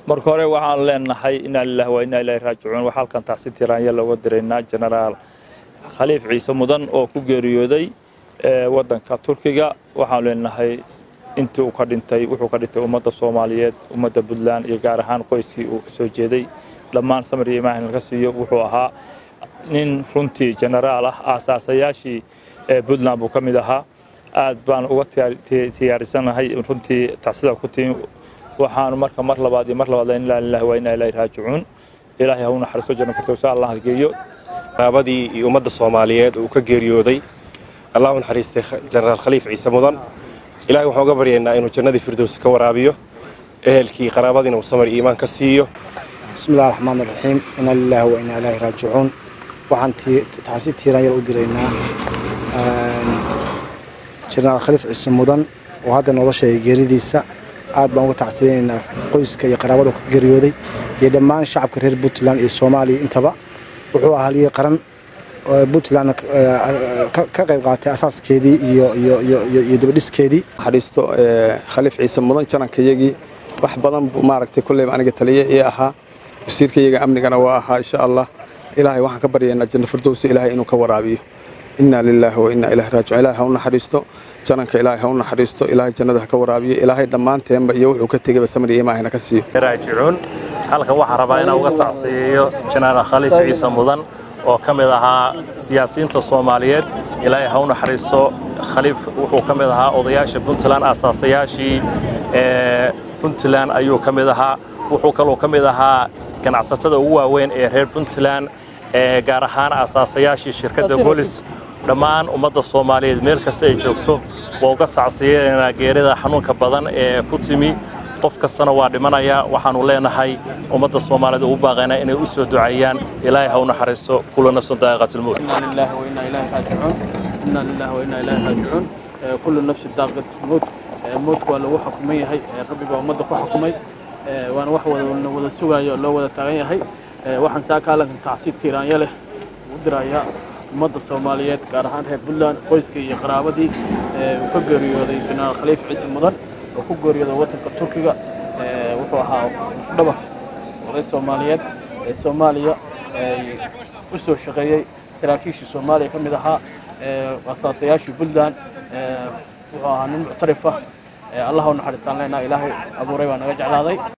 marka hore waxaan leenahay inaa lilahi waa inaa ilaahi raajicuun waxaa halkan taasi tiraanya looga diraynaa jenaraal khaliif ciise mudan oo ku geeriyooday waddanka turkiga waxaan leenahay intii uu ka dhintay wuxuu ka dhintay ummadda soomaaliyeed ummadda puntland iyo gaar ahaan qoyskii uu kasoo jeeday dhammaan samir iyo imaahin laga siiyo wuxuu ahaa nin runtii jenaraal ah aasaasayaashii puntland buu ka mid ahaa aad baan uga tiyaarisanahay runtii tacsida ku timi waxaanu marka mar labaad iyo mar labaad inaa lilahi waa inaa ilaahi raajicuun ilaahay ha u naxariisto janno firdowsa allah geeyo qaraabadii iyo ummadda soomaaliyeed uu ka geeriyooday allah u naxariistay jenaraal khaliif ciise mudan ilahay waxaan uga baryaynaa inuu jannadii firdowsa ka waraabiyo ehelkii qaraabadiina uu samar iimaan ka siiyo bismi illahi raxmaan iraxiim inaa lilaahi wa inaa ilaahi raajicuun waxaan taasi tiiraan yar u diraynaa jenaraal khaliif ciise mudan oo hadda nooga sheegay geeridiisa aad baan uga tacsiyaynaynaa qoyska iyo qaraabada ka geeriyooday iyo dhammaan shacabka reer puntland iyo soomaaliya intaba wuxuu ahaa haliyey qaran puntland ka qayb qaatay asaaskeedii iyo dabadhiskeedii naxariisto khaliif ciise mudan janankayagii wax badan buu maaragtay kolleyba aniga taliye ii ahaa wasiirkayaga amnigana waa ahaa insha allah ilaahay waxaan ka baryaynaa janno firdowsa ilaahay inuu ka waraabiyo innaa lilaahi wa innaa ilaahi raajicuun ilaahay ha u naxariisto jananka ilaahay ha u naxariisto ilaahay jannada ha ka waraabiyo ilaahay dhammaanteenba iyo wuxuu ka tegayba samir iyo imaahina ka siiyo raajicuun halkan waxaan rabaa inaan uga tacsiyeeyo jenaraal khaliif ciise mudan oo ka mid ahaa siyaasiyiinta soomaaliyeed ilaahay ha u naxariisto khaliif wuxuu ka mid ahaa odayaasha puntland aasaasayaashii puntland ayuu ka mid ahaa wuxuu kaloo ka mid ahaa ganacsatada ugu waaweyn ee reer puntland gaar ahaan aasaasayaashii shirkadda bolis dhammaan ummadda soomaaliyeed meel kasta ay joogto waa uga tacsiyenaynaa geerida xanuunka badan ee ku timi qof kastana waa dhimanaya waxaanu leenahay ummadda soomaaliyeed ugu baaqaynaa inay u soo duceeyaan ilaahay ha u naxariisto kula nafsun daa'iqatilmowt kullu nafsi daaqat mowt mowtku waa lagu xukuman yahay rabbi baa ummadda ku xukumay waana wax wada wada sugayo loo wada taagan yahay waxaan saa kaalankan tacsiid tiiraanya leh u dirayaa ummadda soomaaliyeed gaar ahaan reer puntland qoyska iyo qaraabadii uu ka geeriyooday jenaraal khaliif ciise mudan oo ku geeriyooday waddanka turkiga wuxuu ahaa mufdhabar oday soomaaliyeed ee soomaaliya u soo shaqeeyey saraakiishii soomaaliya ka mid ahaa asaasayaashii puntland wuxuu ahaa nin muctarif ah allah u naxariistaan leenaha ilaahay abuuray baa naga jeclaaday